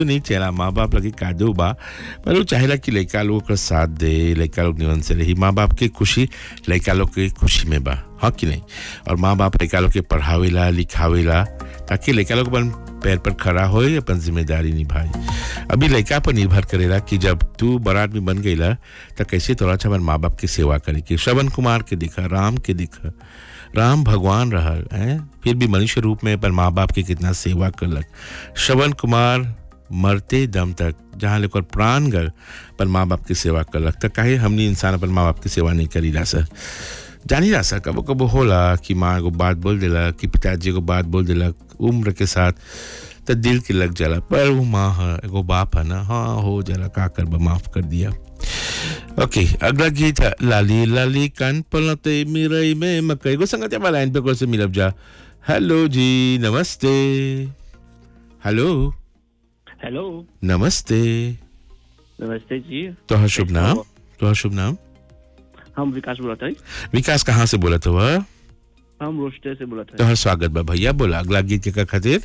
नहीं चला माँ बाप लगे कादो बा पर वो चाहेला कि लड़का लोग का साथ दे लड़का लोग निवन से रही माँ बाप के खुशी लड़का लोग के खुशी में बा हाँ कि नहीं और माँ बाप लड़का लोग के पढ़ावेला लिखावेला ताकि लड़का लोग अपन पैर पर खड़ा हो अपन जिम्मेदारी निभाए अभी लड़का पर निर्भर करेला कि जब तू बड़ा आदमी बन गईला तो कैसे तोरा अच्छा माँ बाप की सेवा करे कि श्रवण कुमार के दिखा राम के दिखा राम भगवान रहल हैं फिर भी मनुष्य रूप में पर माँ बाप की कितना सेवा करलक श्रवण कुमार मरते दम तक जहाँ लेकर प्राण गल पर माँ बाप की सेवा करलक तो काहे हमने इंसान अपन माँ बाप की सेवा नहीं करी ला सर जानी ला सर कबो कबो होला कि माँ एगो बात बोल देला कि पिताजी एगो बात बोल देलक उम्र के साथ तो दिल के लग जाला पर वो माँ है एगो बाप है ना हाँ हो जाला का कर माफ कर दिया ओके अगला गीत है लाली लाली कान पलते मिरई में मकई को संगत है लाइन पे कौन से मिलब जा हेलो जी नमस्ते हेलो हेलो नमस्ते नमस्ते जी तोहर शुभ नाम तोहर शुभ नाम हम विकास बोलत है विकास कहाँ से बोलत हुआ हम रोस्टर से बोलत है तोहर स्वागत बा भैया बोला अगला गीत के का खातिर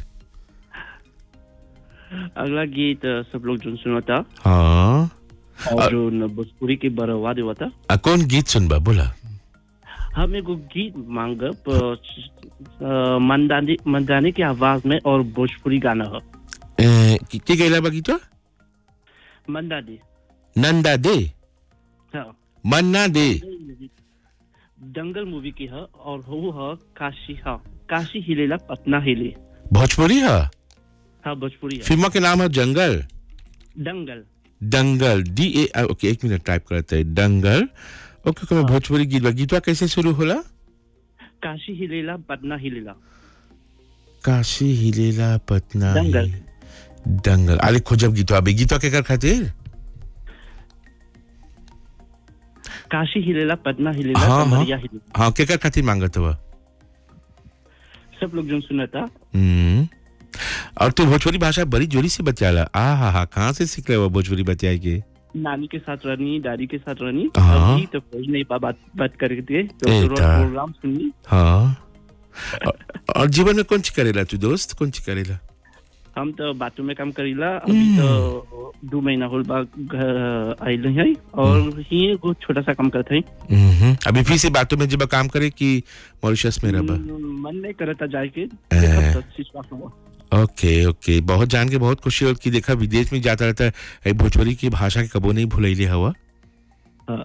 अगला गीत अ, सब लोग जो सुनाता हाँ और अ- जो न भोजपुरी के बरवा देवता आ, कौन गीत सुनबा बोला हम एगो गीत मांगब अ, अ, मंदानी मंदानी की आवाज में और भोजपुरी गाना है ए, की की गैला बा गीत मंदानी नंदा दे हाँ मन्ना दे दंगल मूवी की है और वो है काशी हाँ काशी हिलेला पटना हिले भोजपुरी है हाँ भोजपुरी है फिल्म के नाम है जंगल दंगल दंगल डी ए ओके एक मिनट टाइप करते हैं दंगल ओके ओके मैं भोजपुरी गीत बा गीतवा कैसे शुरू होला काशी हिलेला पटना हिलेला काशी हिलेला पटना दंगल। हिले- दंगल अरे खोजब गीतवा अबे गीतवा के कर खातिर काशी हिलेला पटना हिलेला हाँ, हाँ। कमरिया हिलेला हाँ के कर खातिर मांगत हुआ सब लोग जो सुनता हम्म और तू भोजपुरी भाषा बड़ी जोरी से बचाला आ हा हा कहाँ से सीख रहे हो भोजपुरी बचाए के नानी के साथ रहनी दादी के साथ रहनी हाँ। अभी तो खोज नहीं पा बात बात करके तो ए, तो ता। प्रोग्राम सुननी हाँ और, और जीवन में कौन ची करेला तू दोस्त कौन ची करेला हम तो बातों में काम करीला अभी तो दो महीना होल बा घर आइल है और ही एगो छोटा सा काम करते हैं हम्म, अभी फिर से बातों में जब काम करे कि मॉरिशस में रहा मन नहीं करता जाए के ए। देखब तो विश्वास हुआ ओके ओके बहुत जान के बहुत खुशी हो कि देखा विदेश में जाता रहता है ए, भोजपुरी की भाषा के कबो नहीं भूलैले हवा हाँ।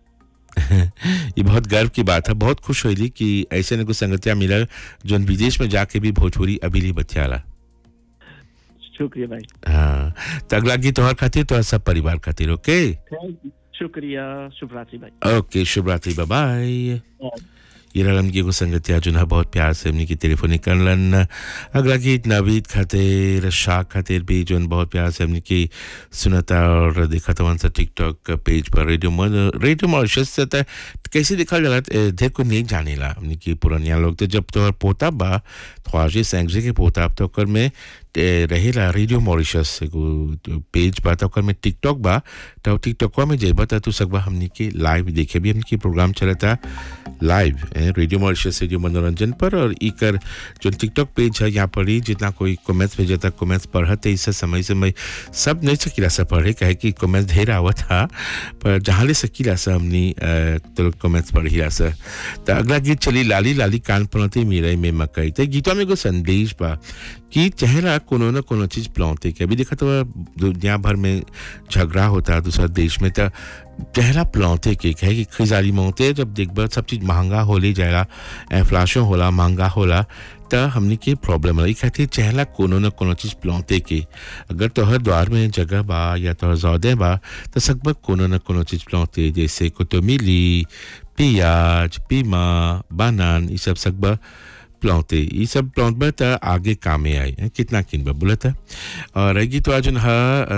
ये बहुत गर्व की बात है बहुत खुश हुई कि ऐसे ने कुछ संगतियां मिलल जो विदेश में जाके भी भोजपुरी अभी भी बतियाला शुक्रिया भाई हाँ तो अगला गीत तोहर खातिर तोहर सब परिवार खातिर ओके Thank you. शुक्रिया शुभ रात्रि भाई ओके शुभ रात्रि बाय ये रलम की एगो संगतिया जो ना बहुत प्यार से हमने की टेलीफोन करलन अगला गीत नवीद खातिर शाह खातिर भी जो बहुत प्यार से हमने की सुनता और देखा था सा टिकटॉक पेज पर रेडियो मन रेडियो मॉरिशस से था कैसे देखा जाला ए, ढेर को नहीं जानेला हमने की पुरानिया लोग तो जब तोहर पोता बा ख्वाजे सैंगजे के पोता अब तो ओकर में ए, रहेला रेडियो मॉरिशस एगो तो पेज बा तो ओकर में टिकटॉक बा तो टिकटॉकवा में जेबा त तू सकबा हमनी के लाइव देखे भी हमनी के प्रोग्राम चलता लाइव ए, रेडियो मॉरिशस रेडियो मनोरंजन पर और इकर जो टिकटॉक पेज है यहाँ पर ही जितना कोई कमेंट्स भेजता कमेंट्स पढ़ते इससे समय समय सब नहीं सकीला सा पढ़े कहे कि कमेंट्स ढेर आवत था पर जहाँ ले सकीला सा हमनी अ, तो कमेंट्स पढ़ी सा तो अगला गीत चली लाली लाली कान पलते मेरे में मकई तो गीतवा में एगो संदेश बा कि चेहरा कोनो न कोनो चीज प्लौते के अभी देखा तो दुनिया भर में झगड़ा होता है दूसरा देश में तो चेहरा प्लौते के कहे कि खिजारी मौते जब देखब सब चीज महंगा होले जाएगा इन्फ्लेशन होला महंगा होला त हमने के प्रॉब्लम रही खातिर चेहरा कोनो न कोनो चीज प्लौते के अगर तोहर द्वार में जगह बा या तोहर जौदे बा तो सकबक कोनो न कोनो चीज प्लौते जैसे कोतमीली पियाज पीमा बानान ये सब सकबा प्लौते ये सब प्लौत बा त आगे कामे आई हैं, कितना किन बा बोला था और अगी तो आज हा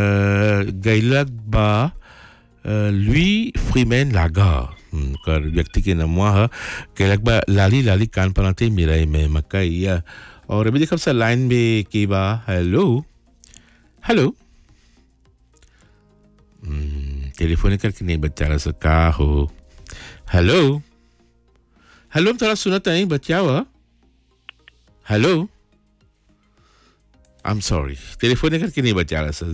गैलक बा लुई फ्रीमैन लागा हम्म, कर व्यक्ति के नमवा है गैलक बा लाली लाली कान पनाते मेरा में मकई या और अभी देखो सर लाइन में की बा हेलो हेलो हम्म, टेलीफोन करके नहीं बच्चा रहा सर का हो हेलो हेलो थोड़ा सुनता नहीं बच्चा हुआ hello I am sorry telephone करके नहीं बचा रहा सर